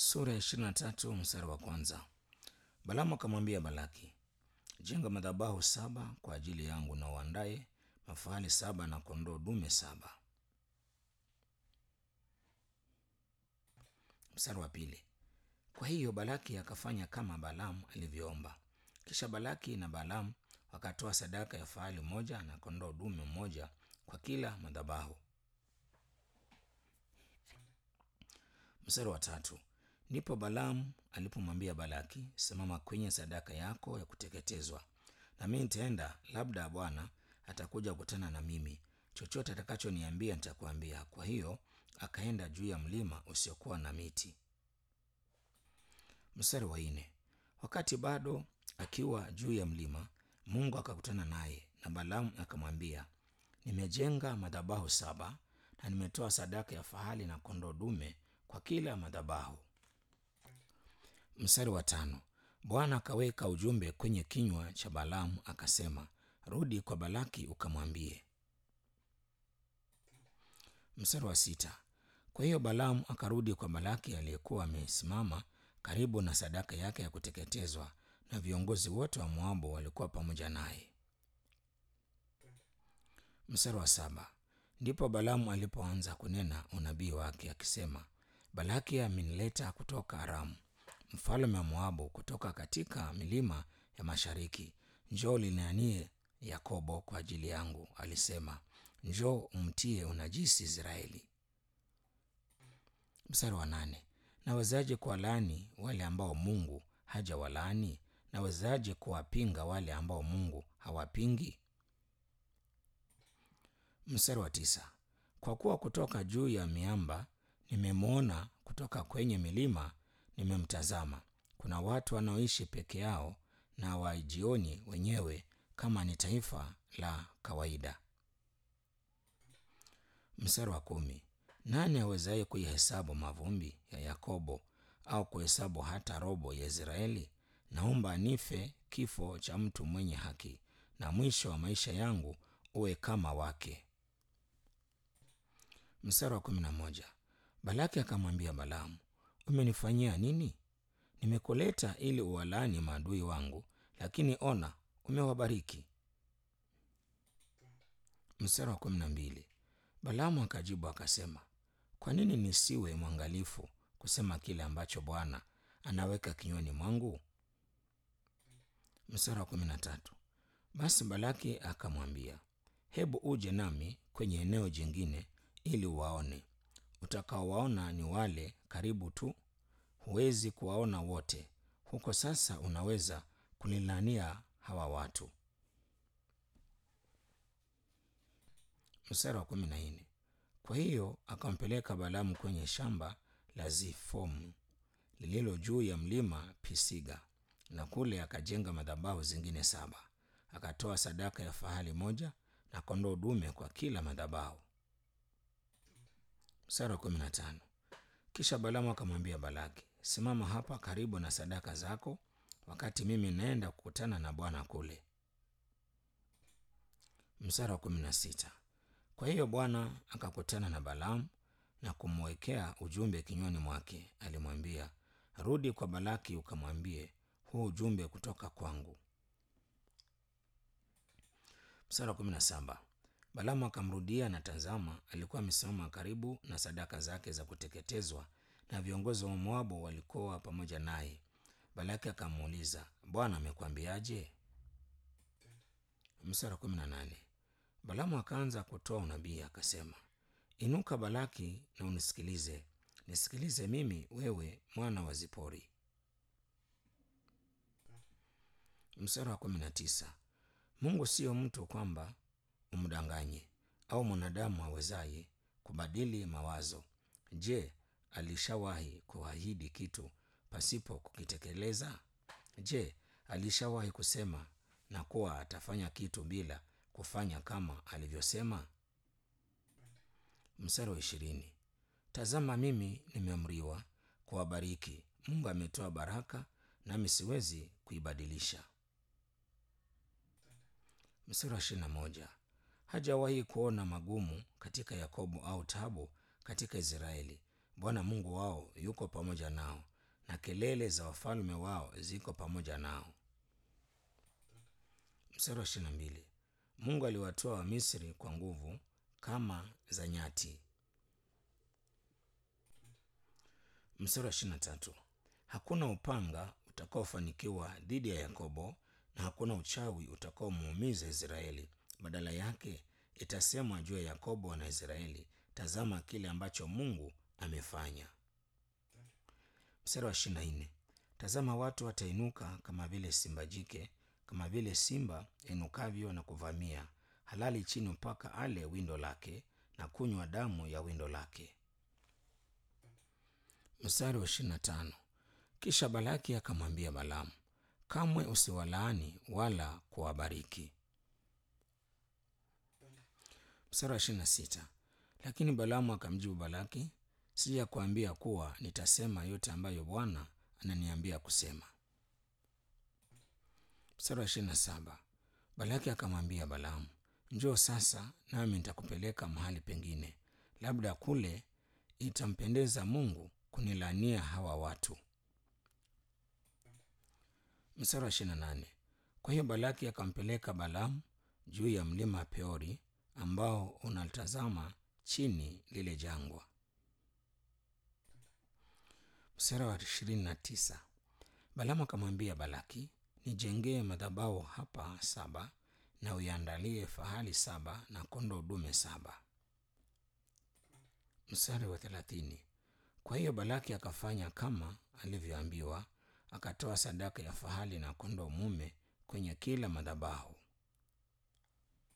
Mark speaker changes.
Speaker 1: sura ya ishirini na tatu mstari wa kwanza. Balaamu akamwambia Balaki, jenga madhabahu saba kwa ajili yangu na uandaye mafahali saba na kondoo dume saba. Mstari wa pili. Kwa hiyo Balaki akafanya kama Balaamu alivyoomba. Kisha Balaki na Balaamu wakatoa sadaka ya fahali moja na kondoo dume mmoja kwa kila madhabahu. Mstari wa tatu. Ndipo Balaamu alipomwambia Balaki, simama kwenye sadaka yako ya kuteketezwa, na mimi nitaenda, labda Bwana atakuja kukutana na mimi, chochote atakachoniambia nitakuambia. Kwa hiyo akaenda juu ya mlima usiokuwa na miti. Mstari wa nne. Wakati bado akiwa juu ya mlima, Mungu akakutana naye, na Balaamu akamwambia, nimejenga madhabahu saba na nimetoa sadaka ya fahali na kondoo dume kwa kila madhabahu. Mstari wa tano. Bwana akaweka ujumbe kwenye kinywa cha Balaamu akasema, rudi kwa Balaki ukamwambie. Mstari wa sita. Kwa hiyo Balaamu akarudi kwa Balaki aliyekuwa amesimama karibu na sadaka yake ya kuteketezwa, na viongozi wote wa Moabu walikuwa pamoja naye. Mstari wa saba. Ndipo Balaamu alipoanza kunena unabii wake akisema, Balaki amenileta kutoka Aramu, mfalme wa Moabu, kutoka katika milima ya mashariki. Njoo linanie Yakobo kwa ajili yangu, alisema, njoo umtie unajisi Israeli. Mstari wa nane. Nawezaje kuwalaani wale ambao Mungu hajawalaani? Nawezaje kuwapinga wale ambao Mungu hawapingi? Mstari wa tisa. Kwa kuwa kutoka juu ya miamba nimemwona, kutoka kwenye milima nimemtazama. Kuna watu wanaoishi peke yao na hawajioni wenyewe kama ni taifa la kawaida. Mstari wa kumi. Nani awezaye kuihesabu mavumbi ya Yakobo au kuhesabu hata robo ya Israeli? Naomba nife kifo cha mtu mwenye haki, na mwisho wa maisha yangu uwe kama wake. Mstari wa kumi na moja. Balaki akamwambia Balaamu, umenifanyia nini? Nimekuleta ili uwalaani maadui wangu, lakini ona, umewabariki. Mstari wa kumi na mbili. Balaamu akajibu akasema, kwa nini nisiwe mwangalifu kusema kile ambacho Bwana anaweka kinywani mwangu? Mstari wa kumi na tatu. Basi Balaki akamwambia, hebu uje nami kwenye eneo jingine ili uwaone. Utakaowaona ni wale karibu tu, huwezi kuwaona wote. Huko sasa unaweza kunilania hawa watu. Mstari wa kumi na nne. Kwa hiyo akampeleka Balaamu kwenye shamba la Zifomu lililo juu ya mlima Pisiga, na kule akajenga madhabahu zingine saba. Akatoa sadaka ya fahali moja na kondoo dume kwa kila madhabahu. Mstari wa kumi na tano. Kisha Balaamu akamwambia Balaki, simama hapa karibu na sadaka zako, wakati mimi naenda kukutana na Bwana kule. Mstari wa kumi na sita. Kwa hiyo Bwana akakutana na Balaamu na kumwekea ujumbe kinywani mwake. Alimwambia, rudi kwa Balaki ukamwambie, huu ujumbe kutoka kwangu. Mstari wa kumi na saba. Balaamu akamrudia, na tazama, alikuwa amesimama karibu na sadaka zake za kuteketezwa, na viongozi wa Moabu walikuwa pamoja naye. Balaki akamuuliza, Bwana amekwambiaje? Mstari wa kumi na nane. Balaamu akaanza kutoa unabii akasema, inuka Balaki na unisikilize, nisikilize mimi, wewe mwana wa Zipori. Mstari wa kumi na tisa. Mungu siyo mtu kwamba umdanganye, au mwanadamu awezaye kubadili mawazo. Je, alishawahi kuahidi kitu pasipo kukitekeleza? Je, alishawahi kusema na kuwa atafanya kitu bila kufanya kama alivyosema? Mstari wa ishirini. Tazama, mimi nimeamriwa kuwabariki. Mungu ametoa baraka, nami siwezi kuibadilisha. Mstari wa ishirini na moja. Hajawahi kuona magumu katika Yakobo au tabu katika Israeli. Bwana Mungu wao yuko pamoja nao, na kelele za wafalme wao ziko pamoja nao. Mstari wa ishirini na mbili. Mungu aliwatoa Wamisri kwa nguvu kama za nyati. Mstari wa ishirini na tatu. Hakuna upanga utakaofanikiwa dhidi ya Yakobo na hakuna uchawi utakaomuumiza Israeli. Badala yake itasemwa juu ya Yakobo na Israeli, tazama kile ambacho Mungu amefanya. Mstari wa ishirini na nne. Tazama watu watainuka kama vile simba jike, kama vile simba inukavyo na kuvamia, halali chini mpaka ale windo lake na kunywa damu ya windo lake. Mstari wa ishirini na tano. Kisha Balaki akamwambia Balamu, kamwe usiwalaani wala kuwabariki. Mstari wa ishirini na sita. Lakini Balaamu akamjibu Balaki, sija kuambia kuwa nitasema yote ambayo Bwana ananiambia kusema. Mstari wa ishirini na saba. Balaki akamwambia Balaamu, njoo sasa, nami nitakupeleka mahali pengine, labda kule itampendeza Mungu kunilania hawa watu. Mstari wa ishirini na nane. Kwa hiyo Balaki akampeleka Balaamu juu ya mlima Peori ambao unatazama chini lile jangwa. Mstari wa ishirini na tisa. Balaamu akamwambia Balaki, nijengee madhabahu hapa saba na uiandalie fahali saba na kondoo dume saba. Mstari wa thelathini. Kwa hiyo Balaki akafanya kama alivyoambiwa, akatoa sadaka ya fahali na kondoo mume kwenye kila madhabahu.